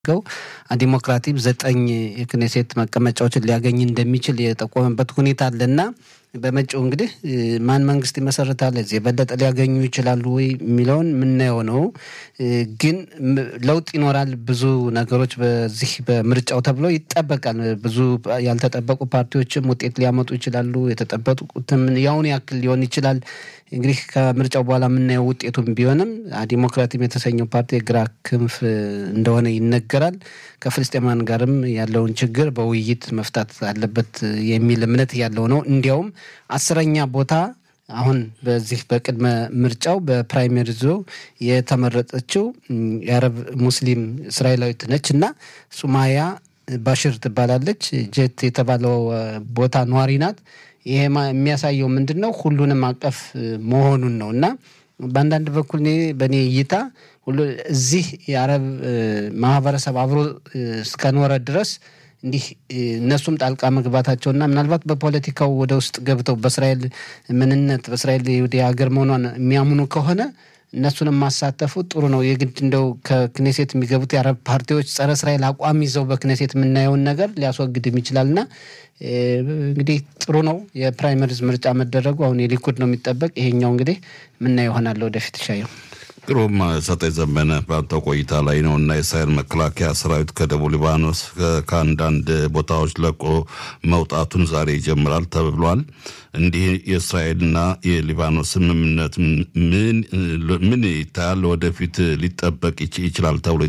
ገው ዲሞክራቲም ዘጠኝ የክኔሴት መቀመጫዎችን ሊያገኝ እንደሚችል የጠቆመበት ሁኔታ አለና በመጪው እንግዲህ ማን መንግስት ይመሰርታል እዚህ የበለጠ ሊያገኙ ይችላሉ ወይ የሚለውን የምናየው ነው። ግን ለውጥ ይኖራል። ብዙ ነገሮች በዚህ በምርጫው ተብሎ ይጠበቃል። ብዙ ያልተጠበቁ ፓርቲዎችም ውጤት ሊያመጡ ይችላሉ። የተጠበቁትም ያውን ያክል ሊሆን ይችላል። እንግዲህ ከምርጫው በኋላ የምናየው ውጤቱም ቢሆንም ዲሞክራቲም የተሰኘው ፓርቲ የግራ ክንፍ እንደሆነ ይነገራል። ከፍልስጤማን ጋርም ያለውን ችግር በውይይት መፍታት አለበት የሚል እምነት ያለው ነው። እንዲያውም አስረኛ ቦታ አሁን በዚህ በቅድመ ምርጫው በፕራይመሪዞ የተመረጠችው የአረብ ሙስሊም እስራኤላዊት ነች እና ሱማያ ባሽር ትባላለች። ጀት የተባለው ቦታ ነዋሪ ናት። ይሄ የሚያሳየው ምንድን ነው? ሁሉንም አቀፍ መሆኑን ነው እና በአንዳንድ በኩል እኔ በእኔ እይታ ሁሉ እዚህ የአረብ ማህበረሰብ አብሮ እስከኖረ ድረስ እንዲህ እነሱም ጣልቃ መግባታቸውና ምናልባት በፖለቲካው ወደ ውስጥ ገብተው በእስራኤል ምንነት በእስራኤል የይሁዲ ሀገር መሆኗን የሚያምኑ ከሆነ እነሱንም ማሳተፉ ጥሩ ነው። የግድ እንደው ከክኔሴት የሚገቡት የአረብ ፓርቲዎች ጸረ እስራኤል አቋም ይዘው በክኔሴት የምናየውን ነገር ሊያስወግድም ይችላልና እንግዲህ ጥሩ ነው የፕራይመሪዝ ምርጫ መደረጉ። አሁን የሊኩድ ነው የሚጠበቅ። ይሄኛው እንግዲህ ምናየው ይሆናል ወደፊት ሻየው ግሩም ሰጠኝ ዘመነ በአንተ ቆይታ ላይ ነው እና የእስራኤል መከላከያ ሰራዊት ከደቡብ ሊባኖስ ከአንዳንድ ቦታዎች ለቆ መውጣቱን ዛሬ ይጀምራል ተብሏል። እንዲህ የእስራኤልና የሊባኖስ ስምምነት ምን ይታያል? ወደፊት ሊጠበቅ ይችላል ተብሎ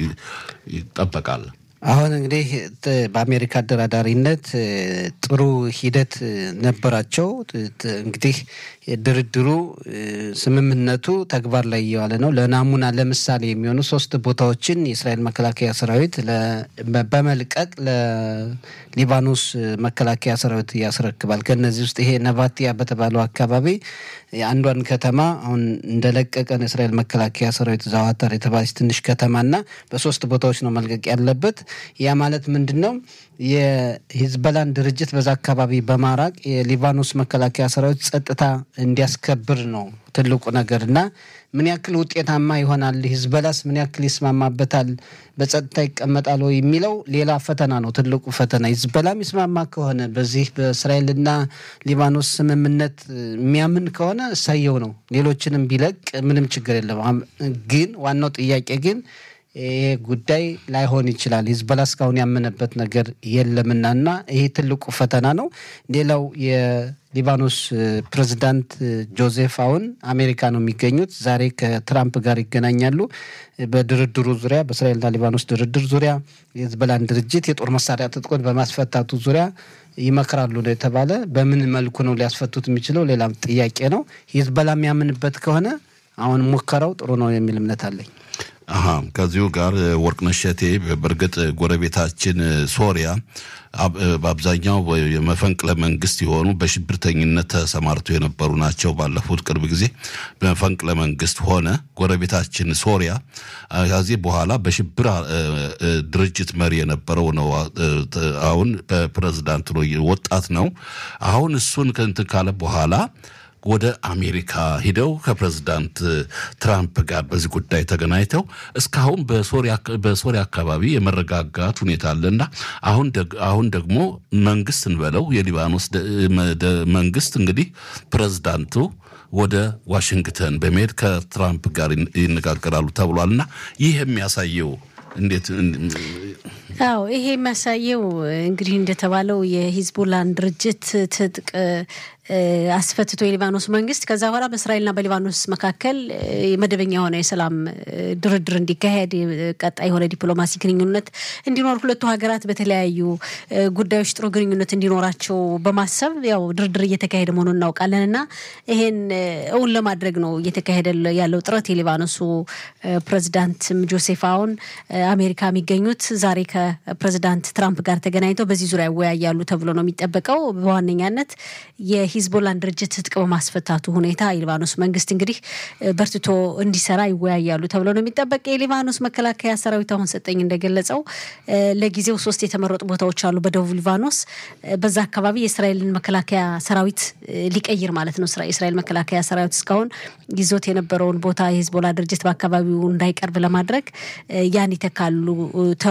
ይጠበቃል። አሁን እንግዲህ በአሜሪካ አደራዳሪነት ጥሩ ሂደት ነበራቸው። እንግዲህ ድርድሩ ስምምነቱ ተግባር ላይ እየዋለ ነው። ለናሙና ለምሳሌ የሚሆኑ ሶስት ቦታዎችን የእስራኤል መከላከያ ሰራዊት በመልቀቅ ለሊባኖስ መከላከያ ሰራዊት ያስረክባል። ከነዚህ ውስጥ ይሄ ነቫቲያ በተባለው አካባቢ አንዷን ከተማ አሁን እንደለቀቀ ነው የእስራኤል መከላከያ ሰራዊት ዛዋታር የተባለች ትንሽ ከተማና በሶስት ቦታዎች ነው መልቀቅ ያለበት። ያ ማለት ምንድን ነው? የሂዝበላን ድርጅት በዛ አካባቢ በማራቅ የሊባኖስ መከላከያ ሰራዊት ጸጥታ እንዲያስከብር ነው ትልቁ ነገር እና ምን ያክል ውጤታማ ይሆናል፣ ሂዝበላስ ምን ያክል ይስማማበታል፣ በጸጥታ ይቀመጣል ወይ የሚለው ሌላ ፈተና ነው። ትልቁ ፈተና ሂዝበላም ይስማማ ከሆነ በዚህ በእስራኤልና ሊባኖስ ስምምነት የሚያምን ከሆነ እሳየው ነው። ሌሎችንም ቢለቅ ምንም ችግር የለም። ግን ዋናው ጥያቄ ግን ይሄ ጉዳይ ላይሆን ይችላል። ሂዝበላ እስካሁን ያመነበት ነገር የለምና እና ይሄ ትልቁ ፈተና ነው። ሌላው የሊባኖስ ፕሬዚዳንት ጆዜፍ አውን አሜሪካ ነው የሚገኙት። ዛሬ ከትራምፕ ጋር ይገናኛሉ። በድርድሩ ዙሪያ በእስራኤልና ሊባኖስ ድርድር ዙሪያ የሂዝበላን ድርጅት የጦር መሳሪያ ትጥቆን በማስፈታቱ ዙሪያ ይመክራሉ ነው የተባለ። በምን መልኩ ነው ሊያስፈቱት የሚችለው ሌላም ጥያቄ ነው። ሂዝበላ የሚያምንበት ከሆነ አሁን ሙከራው ጥሩ ነው የሚል እምነት አለኝ። አሀ ከዚሁ ጋር ወርቅነሽ እሸቴ በእርግጥ ጎረቤታችን ሶሪያ በአብዛኛው የመፈንቅለ መንግስት የሆኑ በሽብርተኝነት ተሰማርተው የነበሩ ናቸው። ባለፉት ቅርብ ጊዜ በመፈንቅለ መንግስት ሆነ ጎረቤታችን ሶሪያ ከዚህ በኋላ በሽብር ድርጅት መሪ የነበረው ነው። አሁን በፕሬዝዳንት ነው ወጣት ነው። አሁን እሱን ከእንትን ካለ በኋላ ወደ አሜሪካ ሂደው ከፕሬዝዳንት ትራምፕ ጋር በዚህ ጉዳይ ተገናኝተው እስካሁን በሶሪያ አካባቢ የመረጋጋት ሁኔታ አለና አሁን ደግሞ መንግስት እንበለው የሊባኖስ መንግስት እንግዲህ ፕሬዝዳንቱ ወደ ዋሽንግተን በመሄድ ከትራምፕ ጋር ይነጋገራሉ ተብሏልና ይህ የሚያሳየው እንዴት አዎ ይሄ የሚያሳየው እንግዲህ እንደተባለው የሂዝቦላን ድርጅት ትጥቅ አስፈትቶ የሊባኖስ መንግስት ከዛ በኋላ በእስራኤልና በሊባኖስ መካከል መደበኛ የሆነ የሰላም ድርድር እንዲካሄድ ቀጣይ የሆነ ዲፕሎማሲ ግንኙነት እንዲኖር ሁለቱ ሀገራት በተለያዩ ጉዳዮች ጥሩ ግንኙነት እንዲኖራቸው በማሰብ ያው ድርድር እየተካሄደ መሆኑን እናውቃለን እና ይሄን እውን ለማድረግ ነው እየተካሄደ ያለው ጥረት። የሊባኖሱ ፕሬዚዳንትም ጆሴፍ አውን አሜሪካ የሚገኙት ዛሬ ከፕሬዚዳንት ትራምፕ ጋር ተገናኝተው በዚህ ዙሪያ ይወያያሉ ተብሎ ነው የሚጠበቀው በዋነኛነት የሂዝቦላን ድርጅት ትጥቅ በማስፈታቱ ሁኔታ የሊባኖስ መንግስት እንግዲህ በርትቶ እንዲሰራ ይወያያሉ ተብሎ ነው የሚጠበቅ። የሊባኖስ መከላከያ ሰራዊት አሁን ሰጠኝ እንደገለጸው ለጊዜው ሶስት የተመረጡ ቦታዎች አሉ በደቡብ ሊባኖስ። በዛ አካባቢ የእስራኤልን መከላከያ ሰራዊት ሊቀይር ማለት ነው። የእስራኤል መከላከያ ሰራዊት እስካሁን ይዞት የነበረውን ቦታ የሂዝቦላ ድርጅት በአካባቢው እንዳይቀርብ ለማድረግ ያን ይተካሉ